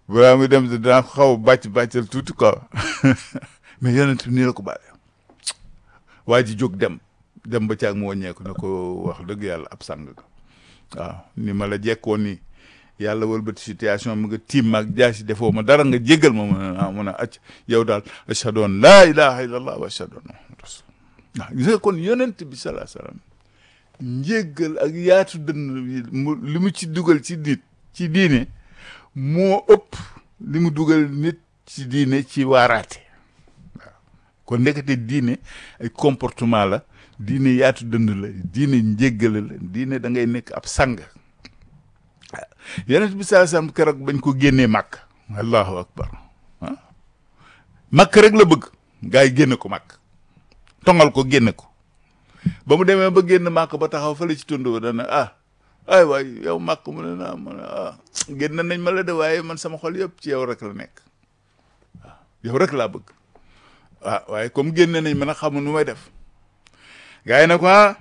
balaa muy dem dinaa ko xaw a bàcc bàccal tuuti quoi mais yonent bi nii la ko bàyyi waa ji jóg dem dem ba caag mu wàññeeku ne ko wax dëgg yàlla ab sang nga waaw ni ma la jekkoon nii yàlla wëlbati situation mu nga tiim maag jaasi defoo ma dara nga jéggal ma mun a mun a acc yow daal ashhadu an laa ilaha illallah wa ashhadu anna muhammadan rasul waaw gis nga kon yonent bi salaa salaam njéggal ak yaatu dënn mu li mu ci dugal ci nit ci diine moo ëpp li mu dugal nit ci diine ci waaraate waaw kon nekkate diine ay comportement la diine yaatu dënd la diine njéggale la diine da ngay nekk ab sang yonent bi salaa salaam keroog bañ ko génnee màkk allahu akbar ah màkk rek la bëgg gaa yi génne ko màkk tongal ko génne ko ba mu demee ba génn màkk ba taxaw fële ci tund ba dana ah ay waay yow màkk mu ne naa mu ne ah génn nañ ma la de waaye man sama xol yëpp ci yow rek la nekk waaw yow rek laa bëgg ah waaye comme génne nañ ma nag xamul nu may def gaa yi ne ko ah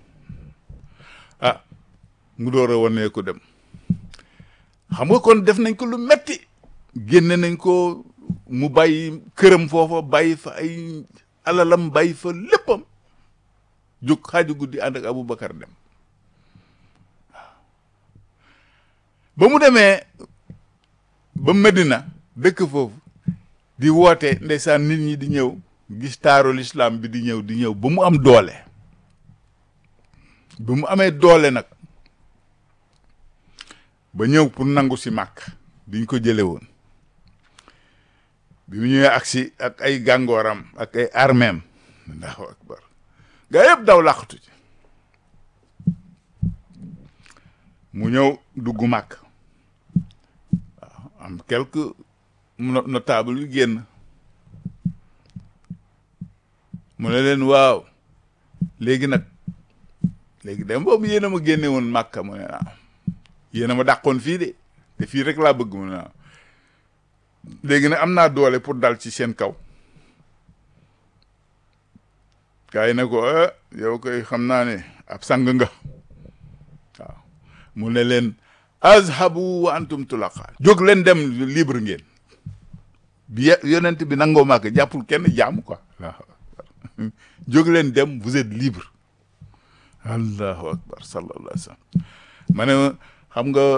ah mu door a wane ko dem xam nga kon def nañ ko lu metti génne nañ ko mu bàyyi këram foofa bàyyi fa ay alalam bàyyi fa léppam jóg xaaju guddi ànd ak Aboubacar dem waaw ba mu demee ba Medina dëkk foofu di woote ndeysaan nit ñi di ñëw gis taarul islam bi di ñëw di ñëw ba mu am doole ba mu amee doole nag ba ñëw pour nangu si màkk biñ ko jële woon bi mu ñëwee agsi ak ay gàngooram ak ay armeem allahu akbar gaa yëpp daw làqatu ci mu ñëw dugg màkk waaw am quelque notable yu génn mu ne leen waaw léegi nag léegi dem boobu yéen a ma génne woon màkka mu ne waaw yéen a ma dàqoon fii de te fii rek laa bëgg mu ne waaw léegi nag am naa doole pour dal ci seen kaw gaa yi ne ko ah yow koy xam naa ne ab sang nga waaw mu ne leen azhabu wa antum tulaqa jóg leen dem libre ngeen bi yonent bi nangoo màkk jàppul kenn jaamu quoi waaw jóg leen dem vous êtes libre allahu akbar sallallahu alayhi wa sallam ma ne xam nga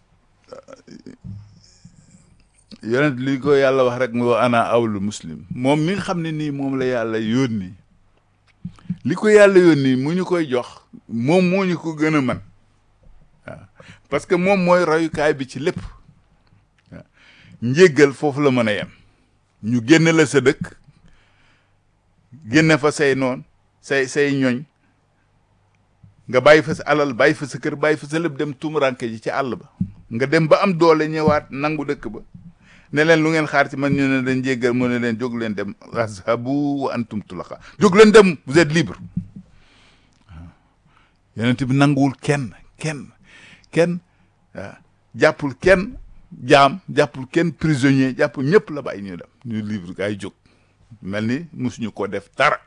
yonent li ko yàlla wax rek mu ana awlu muslim moom mi nga xam ne nii moom la yàlla yónni li ko yàlla yónni mu ñu koy jox moom moo ñu ko gën a man waaw parce que moom mooy royukaay bi ci lépp waaw njéggal foofu la mën a yem ñu génne la sa dëkk génne fa say noon say say ñoñ nga bàyyi fa sa alal bàyyi fa sa kër bàyyi fa sa lépp dem tumuranke ji ci àll ba nga dem ba am doole ñëwaat nangu dëkk ba ne leen lu ngeen xaar ci man ñu ne leen jéggal mu ne leen jóg leen dem azhabu wa antum tulaqa jóg leen dem vous êtes libre waaw yonent bi nanguwul kenn kenn kenn waaw jàppul kenn jaam jàppul kenn prisonnier jàppul ñëpp la bàyyi ñu dem ñu libre gaa yi jóg mel ni musuñu ko def dara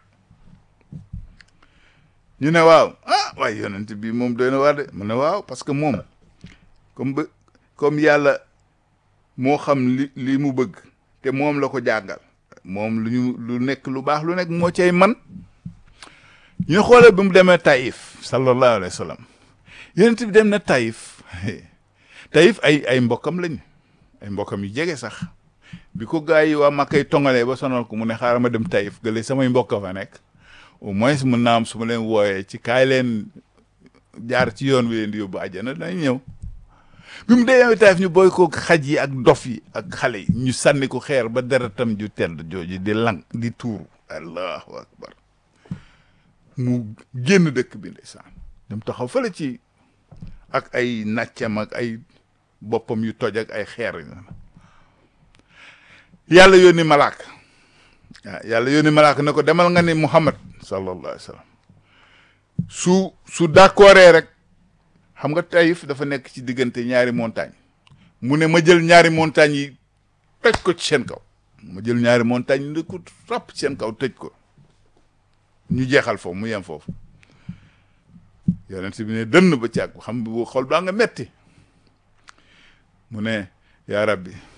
ñu ne waaw ah waaye yonent bi moom doy na waar de mu ne waaw parce que moom comme ba comme yàlla moo xam li li mu bëgg te moom la ko jàngal moom lu ñu lu nekk lu baax lu nekk moo cay man ñu xoolee bi mu demee Taïf sallallahu alayhi wa sallam yonent bi dem na Taïf Taïf ay ay mbokkam lañ ay mbokkam yu jege sax bi ko gaa yi waa Makka tongalee ba sonal ko mu ne xaaral ma dem Taïf gële samay mbokk fa nekk au moins mën naa am su ma leen wooyee ci kaay leen jaar ci yoon wi leen di yóbbu àjjana dañ ñëw bi mu dee Taïf ñu boy ko xaj yi ak dof yi ak xale yi ñu sànni ko xeer ba deretam ju tedd jooju di lang di tuuru allahu akbar mu génn dëkk bi ndeysaan dem taxaw fële ci ak ay nàccam ak ay boppam yu toj ak ay xeer yàlla yónni malaaka waaw yàlla yónni malaaka ne ko demal nga ni Muhammad sallallahu alayhi wa sallam su su d'accordee rek xam nga Taïf dafa nekk ci diggante ñaari montagne mu ne ma jël ñaari montagne yi tëj ko ci seen kaw ma jël ñaari montagne yi ne ko ràpp ci seen kaw tëj ko ñu jeexal foofu mu yem foofu yonent bi ne dënn ba càgg xam bu xol baa nga metti mu ne yaa rabbi